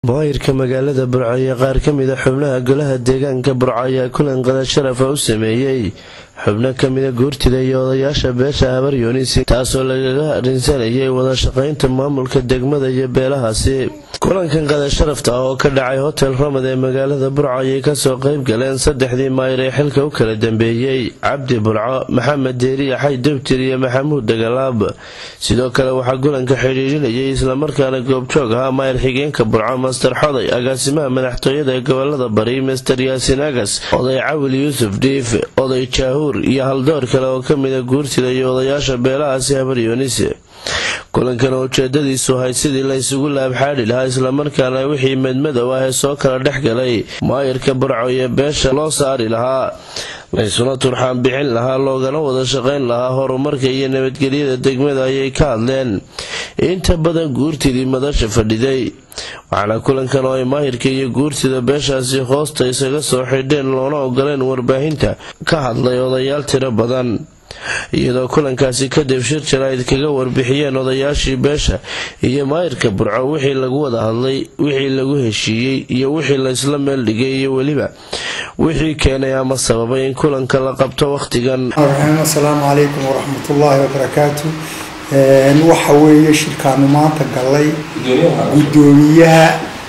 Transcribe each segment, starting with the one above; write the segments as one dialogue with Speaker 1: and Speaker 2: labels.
Speaker 1: maayirka magaalada burco iyo qaar ka mida xubnaha golaha deegaanka burco ayaa kulan qada sharafa u sameeyey xubno ka mida guurtida iyo odayaasha beesha habar yunis taasoo lagaga arinsanayay wada shaqaynta maamulka degmada iyo beelahaasi kulankan qada sharafta ah oo ka dhacay hotel ramad ee magaalada burco ayay kasoo qayb galeen saddexdii maayir ee xilka u kala dambeeyey cabdi burco maxamed deeri yaxay debtir iyo maxamuud dagalaab sidoo kale waxaa kulanka xidhiidhinayay islamarkaana goobjoog ahaa maayir xigeenka burco master xoday agaasimaha madaxtooyada ee gobolada bari master yaasin agas oday cawil yuusuf dhiif oday jaahuur iyo haldoor kale oo ka mida guurtida iyo odayaasha beelahaasi habar yunis kulankan oo ujeedadiisu ahayd sidii la isugu laabxaadhi lahaa islamarkaana wixii medmadow ah ee soo kala dhex galay maayirka burco iyo beesha loo saari lahaa laysuna turxaan bixin lahaa loogana wada shaqayn lahaa horumarka iyo nabadgelyada degmada ayay ka hadleen inta badan guurtidii madasha fadhiday waxaana kulankan oo ay maahirka iyo guurtida beeshaasi hoosta isaga soo xidheen loona ogoleen warbaahinta ka hadlay odayaal tiro badan iyadoo kulankaasi kadib shir jaraa'id kaga warbixiyeen odayaashii beesha iyo maayirka burco wixii lagu wada hadlay wixii lagu heshiiyey iyo wixii laysla meel dhigay iyo weliba wixii keenay ama sababay in kulanka la qabto wakhtigan
Speaker 2: asalaamu calaykum waraxmatullaahi wabarakaatu waxa weeye shirkaanu maanta galay gudoomiyaha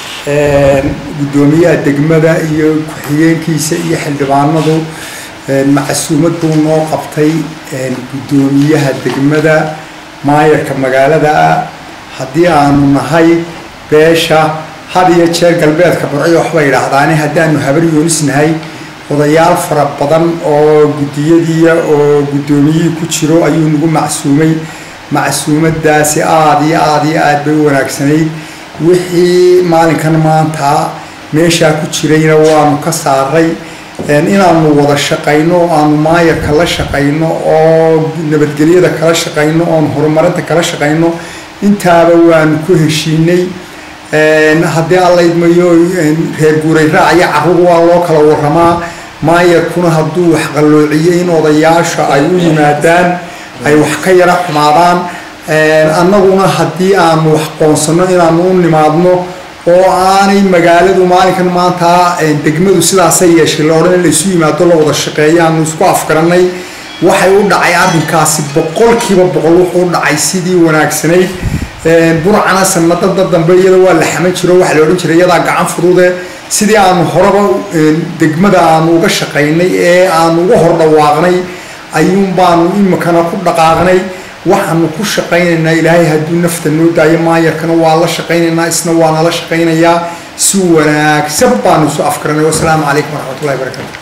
Speaker 2: gudoomiyaha degmada iyo ku-xigeenkiisa iyo xildhibaanadu macsuumad buu noo qabtay gudoomiyaha degmada maayarka magaalada ah haddii aanu nahay beesha had iyo jeer galbeedka burciyo waxbay idhaahdaane haddaanu habar yoonis nahay odayaal fara badan oo guddiyadiiya oo guddoomiyihii ku jiro ayuu nagu macsuumay macsuumadaasi aada iyo aada iyo aada bay u wanaagsanayd wixii maalinkan maanta meeshaa ku jirayna waanu ka saaray inaanu wada shaqayno oo aanu maayarka la shaqayno oo nabadgelyada kala shaqayno oon horumarinta kala shaqayno intaaba waanu ku heshiinay haddii allaydmayo reer guuray raacyo carruur waa loo kala waramaa maayarkuna hadduu wax qalloociyey in odayaasha ay u yimaadaan ay wax ka yara xumaadaan annaguna haddii aanu wax qoonsanno inaanu u nimaadno oo aanay magaaladu maalinkan maanta degmadu sidaasay yeeshay la odhan in laysu yimaado la wada shaqeeyo aanu isku afgaranay waxay u dhacay arrinkaasi boqolkiiba boqol wuxuu u dhacay sidii wanaagsanayd burcana sanadada dambe iyada waa la xaman jiro waxaa la odhan jiray iyadaa gacan fudude sidii aanu horeba degmada aanu uga shaqaynay ee aanu uga hor dhawaaqnay ayuun baanu imikana ku dhaqaaqnay waxaanu ku shaqaynaynaa ilaahay hadduu nafta noo daayo maayarkana waa la shaqaynaynaa isna waana la shaqaynayaa si wanaagsan baanu isu afgaranay wasalaamu calaykum waraxmatullahi barakaatu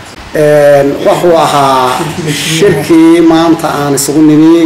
Speaker 3: wuxuu ahaa shirkii maanta aan isugu nimi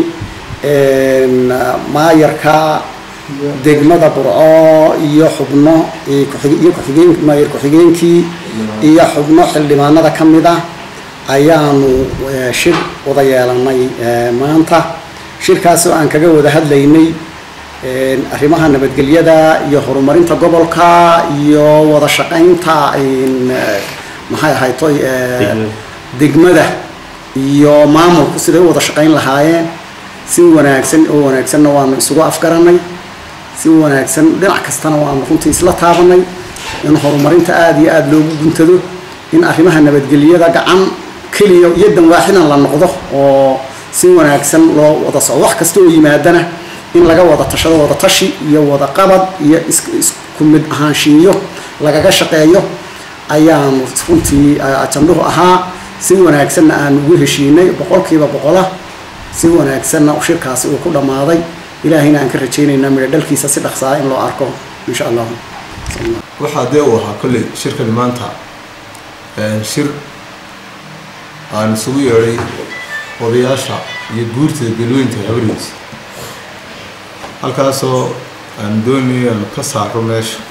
Speaker 3: maayarka degmada burco iyo xubno iyo kuxigeen maayar ku-xigeenkii iyo xubno xildhibaanada ka mid ah ayaanu shir wada yeelanay maanta shirkaasoo aan kaga wada hadlaynay arrimaha nabadgelyada iyo horumarinta gobolka iyo wada shaqaynta maxay ahaytoy degmada iyo maamulku siday u wada shaqayn lahaayeen si wanaagsan oo wanaagsanna waanu isugu afgaranay si wanaagsan dhinac kastana waanu runtii isla taabanay in horumarinta aada iyo aada loogu guntado in arrimaha nabadgelyada gacan keliya yadan waaxidan la noqdo oo si wanaagsan loo wada soco wax kasta oo yimaadana in laga wada tashado wada tashi iyo wada qabad iyo isku mid ahaanshiiyo lagaga shaqeeyo ayaanu runtii ajanduhu ahaa si wanaagsanna aan ugu heshiinay boqolkiiba boqola si wanaagsanna shirkaasi uu ku dhammaaday ilaahayna aan ka rajaynaynaa midho dhalkiisa si dhaqsaa in loo arko insha allah
Speaker 4: waxaa dee uu ahaa kolley shirkani maanta shir aan isugu yeedhay odayaasha iyo guurtida galooyinka habarhiis halkaasoo aan doonaya aan ka saaro meesha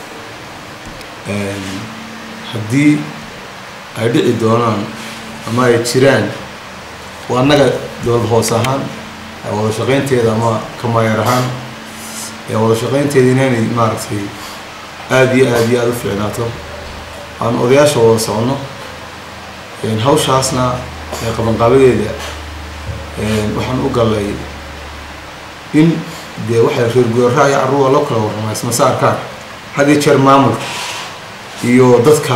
Speaker 4: haddii ay dhici doonaan ama ay jiraan waa annaga dowlad hoos ahaan wada shaqaynteeda ama kamaayar ahaan wada shaqaynteeda inaynay maaragtay aada iyo aada iyo aada u fiicnaato aan odayaasha wada soconno hawshaasna qabanqaabadeeda waxaan u galay in dee waxay reer guuraayo carruur waa loo kala warramaa ismasaarkaan had iyo jeer maamulka iyo dadka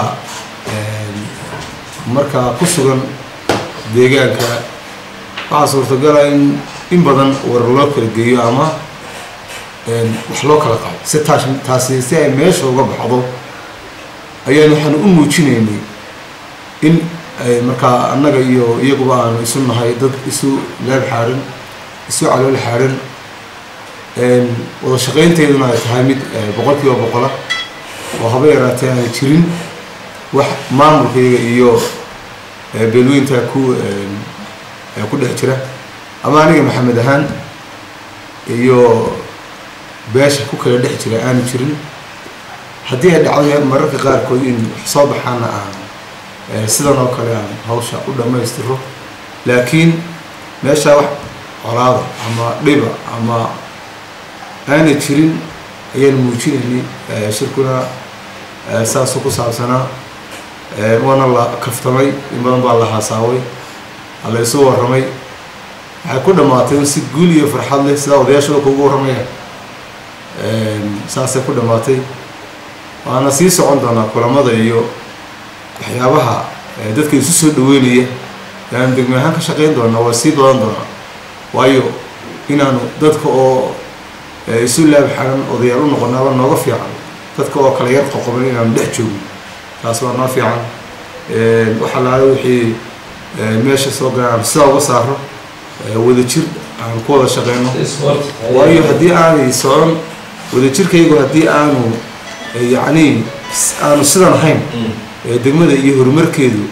Speaker 4: markaa ku sugan deegaanka waxaa suurtagala in in badan war loo kala geeyo ama wax loo kala qabo si taas taasi si ay meesha uga baxdo ayaan waxaan u muujinaynay in markaa annaga iyo iyaguba aanu isu nahay dad isu leeb xaaran isu calool xaaran wada shaqaynteeduna ay tahay mid boqol kiiba boqola oo haba yaraatee aana jirin wax maamulkayga iyo beelweynta ku ku dhex jira ama aniga maxamed ahaan iyo beesha ku kala dhex jira aanu jirin haddii ay dhacdo mararka qaarkood in wax soo baxaana aan sidan oo kale aan hawsha u dhammaystiro laakiin meeshaa wax colaada ama dhiba ama aanay jirin ayaan muujinaynay shirkuna saasuu ku saabsanaa waana la kaftamay in badan baa la haasaaway la isu warramay waxay ku dhammaatay in si guul iyo farxad leh sidaa odayaashooda kugu warramayaan saasay ku dhammaatay waana sii socon doonaa kulamada iyo waxyaabaha dadka isu soo dhaweynaya aan degme ahaan ka shaqayn doonaa waa sii badan doonaa waayo inaanu dadka oo isu laab xaran odayaal u noqonaaba nooga fiican dadka oo kala yar qoqoban inaanu dhex joogno taas waa noo fiican waxa laala wixii meesha soo galaan aan sidaa uga saaro wadajir aan ku wada shaqeyno waayo haddii aanay socon wadajirkaygu haddii aanu yacni aanu sidan ahayn degmada iyo horumarkeedu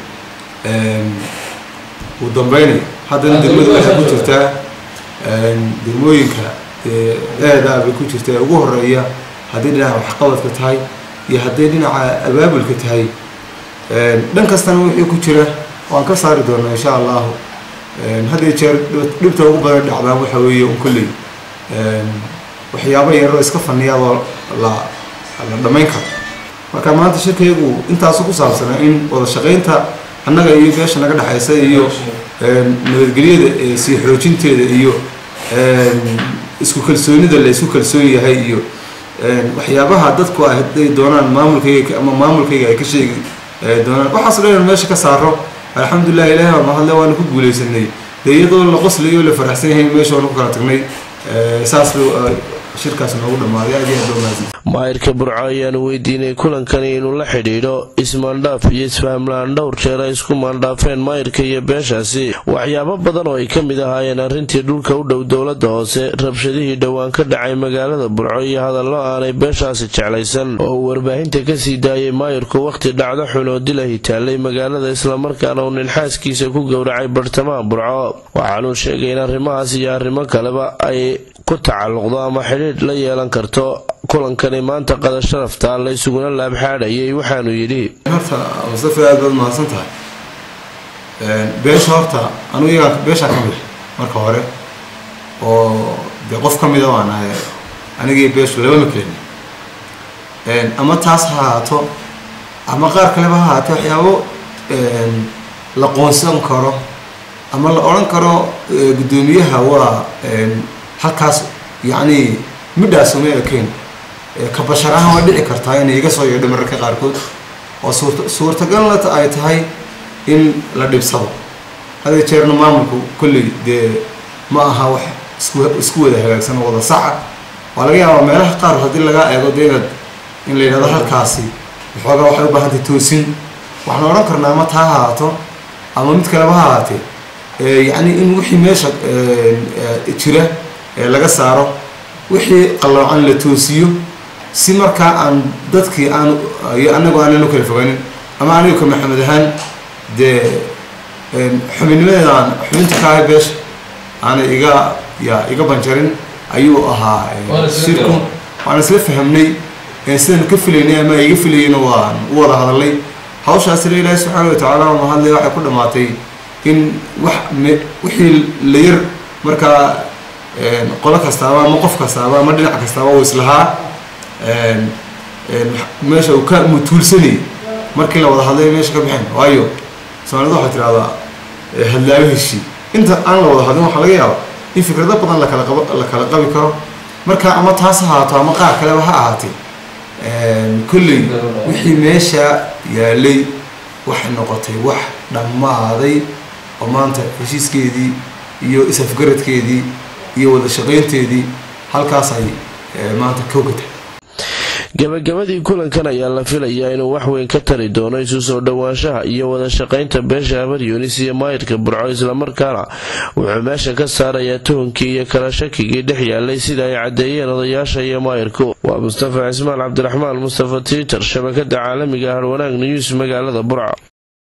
Speaker 4: uu dambeynay haddana degmadu waxay ku jirtaa degmooyinka eedaa bay ku jirtaa ee ugu horeeya haddii dhinaca waxqabadka tahay iyo hadday dhinaca abaabulka tahay dhan kastana wixii ku jira waan ka saari doonaa insha allahu hadday jeer dhibta ugu badan dhacdaan waxa weeye un kolley waxyaabo yaroo iska faniyaadoo la la dhammayn karo marka maanta shirkaygu intaasu ku saabsanaa in wada shaqaynta annaga iyo beesha naga dhexaysa iyo nabadgelyada sii xoojinteeda iyo isku kalsoonida la isku kalsoon yahay iyo waxyaabaha dadku hadday doonaan maamulkayga ama maamulkayga ay ka sheegi doonaan waxaas dhan meesha ka saaro alxamdulilah ilahi baa mahadle waana ku guuleysanay dee iyadoo la qoslayo la faraxsan yahay meesha waanu ku kala tagnay saas shirkaas noogu dhammaaday aad iyo aad baa mahadsan
Speaker 1: maayirka burco ayaanu weydiinay kulankani inuu la xidhiidho ismaandhaaf iyo isfahamla-aan dhowr jeer ay isku maandhaafeen maayirka iyo beeshaasi waxyaabo badan oo ay ka mid ahaayeen arrintii dhulka u dhow dowladda hoose rabshadihii dhowaan ka dhacay magaalada burco iyo hadallo aanay beeshaasi jeclaysan oo uu warbaahinta kasii daayay maayirku wakhti dhacdo xun oo dilahi taallay magaalada islamarkaana uu ninxaaskiisa ku gowracay bartamaha burco waxaanuu sheegay in arrimahaas iyo arrimo kaleba ay ku tacalluqdo ama xidhiidh la yeelan karto kulankani maanta qada sharafta la isuguna laabxaadhayay waxaanu yidhi
Speaker 4: horta mustafa aad baad mahadsan tahay beesha horta anugu iyagaa beeshaa ka mid marka hore oo dee qof ka mida waan ahay anigii beeshu laba makelin ama taas ha ahaato ama qaar kaleba ha ahaato waxyaabo la qoonsan karo ama la odhan karo guddoomiyaha waa halkaas yacni midhaas uma ekayn ka bashar ahaan waa dhici kartaa inay iga soo yeedho mararka qaarkood oo suurta suurtagalna ay tahay in la dhibsado hadee jeerna maamulku kolley dee ma aha wax isku isku wada hagaagsan oo wada saca waa laga yaabaa meelaha qaar haddii lagaa eego dee inaad in la yidhahdo halkaasi waxoogaa waxay u baahantay toosin waxaan odhan karnaa ama taa ha ahaato ama mid kaleba ha ahaatee yacni in wixii meesha jira laga saaro wixii qalloocan la toosiyo si markaa aan dadkii aan iyo annagu aanan u kala foganin ama anigu ka maxamed ahaan dee xubinnimadeedaan xubinta ka ahay beesha aanay iga ya iga banjarin ayuu ahaa shirku waan isla fahamnay sidaan ka filaynay ama iga filayeyna waan u wada hadalay hawshaasina ilaahi subxaana watacaala ma hadlay waxay ku dhammaatay in wax wixii la yar markaa qolo kastaaba ama qof kastaaba ama dhinac kastaaba uu islahaa meesha uu ka mutuulsanayay markii la wada hadlay meesha ka baxeen waayo soomaalida waxay tidhahdaa hadlaayo heshii inta aan la wada hadlin waxaa laga yaaba in fikrado badan lakala qab la kala qabi karo marka ama taas ha ahaato ama qaar kaleba ha ahaatee kolley wixii meesha yaalay waxay noqotay wax dhammaaday oo maanta heshiiskeedii iyo is-afgaradkeedii iyo wada shaqaynteedii halkaas ay maanta kowka tahay
Speaker 1: gabagabadii kulankan ayaa la filayaa inuu wax weyn ka tari doono isu soo dhowaanshaha iyo wada shaqaynta beesha habar yunis iyo maayirka burco islamarkaana wuxuu meesha ka saarayaa tuhunkii iyo kala shakigii dhex yaalay sida ay caddeeyeen odayaasha iyo maayirku waa mustafa cismaan cabdiraxmaan mustafa tiiter shabakada caalamiga harwanaag news magaalada burco